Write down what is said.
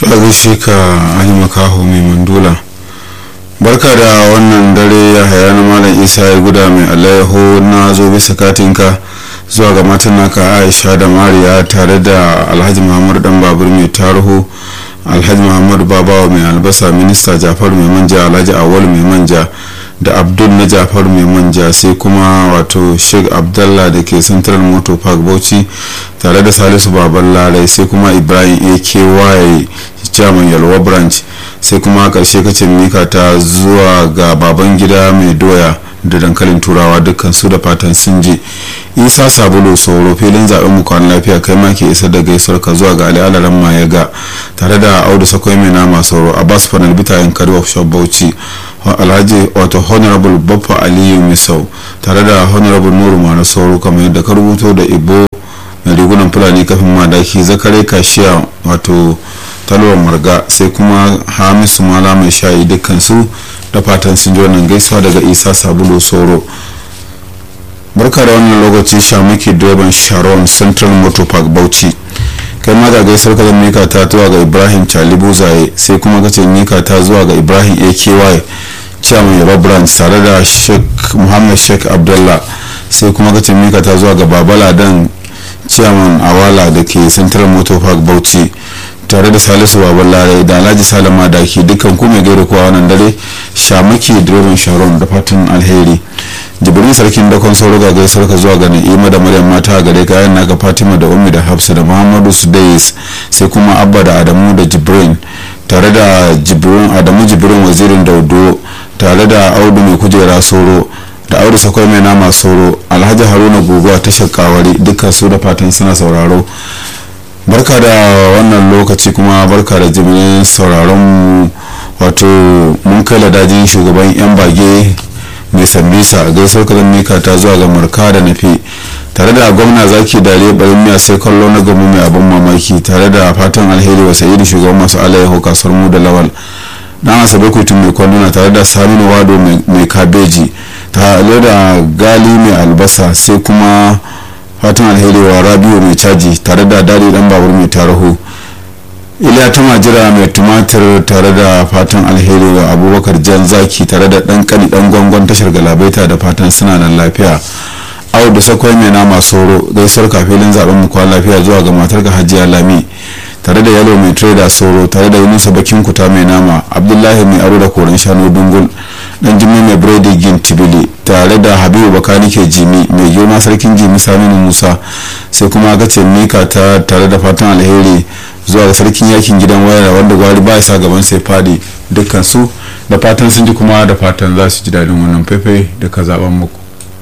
gaishe ka ali makaho mai mandula barka da wannan dare ya haya na malam isa ya guda mai alayyaho na zo bisa katinka zuwa ga matan naka aisha da mariya tare da alhaji muhammadu dan babur mai tarihu alhaji muhammadu babawa mai albasa minista jafaru mai manja alhaji awal mai manja da abdul na jafar mai manja sai kuma wato sheikh abdallah da ke central motor park bauchi tare da salisu baban larai sai kuma ibrahim aky chairman yalwa branch sai kuma karshe kace mika ta zuwa ga baban gida mai doya da dankalin turawa dukkan su da fatan sun je isa sabulu sauro filin zaben mu kwan lafiya kai ma ke isar da gaisuwar ka zuwa ga ali alaran mayaga tare da audu sakwai mai nama sauro abbas fanal bitayen kari workshop bauchi alhaji wato honorable baffa aliyu misau tare da honorable nuru mara sauro kamar yadda ka rubuto da ibo mai rigunan fulani kafin madaki zakare kashiya wato talwar marga sai kuma hamisu mala mai shayi dukkan su da fatan sun ji wannan gaisuwa daga isa sabulu soro barka da wannan lokaci shamaki direban sharon central motor park bauchi kai ma ga gaisuwar ka mika ta zuwa ga ibrahim chalibu zaye sai kuma kace mika ta zuwa ga ibrahim aky chairman yaba branch tare da sheikh muhammad sheikh abdullah sai kuma kace mika ta zuwa ga babala dan chairman awala da ke central motor park bauchi tare da salisu baban larai da alhaji salama da ke dukkan ku mai gaira kowa wannan dare shamaki direban sharon da fatan alheri jibrin sarkin dakon sauro ga gaisuwar ka zuwa ga na'ima da maryam mata a gare kayan naka fatima da ummi da hafsa da muhammadu sudais sai kuma abba da adamu da jibrin tare da jibrin adamu jibrin wazirin daudo tare da audu mai kujera soro da audu sakwai mai nama soro alhaji haruna guguwa ta shakawari dukkan su da fatan suna sauraro barka da wannan lokaci kuma barka da jimirin sauraron wato mun kai ladajin shugaban yan bage mai sambisa gaisuwar kazan mika ta zuwa ga marka da nafi tare da gwamna zaki dare barin miya sai kallo na gamu mai abin mamaki tare da fatan alheri wa sayi shugaban masu alayyahu kasuwar mu da lawal dan asabe kuitun mai kwanduna tare da saminu wado mai kabeji tare da gali mai albasa sai kuma fatan alheri wa rabiu mai caji tare da dadi dan babur mai taraho iliya ta majira mai tumatir tare da fatan alheri wa abubakar jan zaki tare da dan kani dan gwangon tashar galabaita da fatan suna nan lafiya au da sakwai mai nama soro gaisuwar kafilin zaben mu kwan lafiya zuwa ga matar ga hajiya lami tare da yalo mai trader soro tare da yunusa bakin kuta mai nama abdullahi mai aro da koren shanu dungul dan jimmy mai biredi gin tibili tare da habibu bakani ke jimi mai girma sarkin jimi saminu musa sai kuma aka ce mika ta tare da fatan alheri zuwa ga sarkin yakin gidan wayar wanda gwari ba sa gaban sai fadi dukkan su da fatan sun ji kuma da fatan za su ji daɗin wannan faifai da ka zaben muku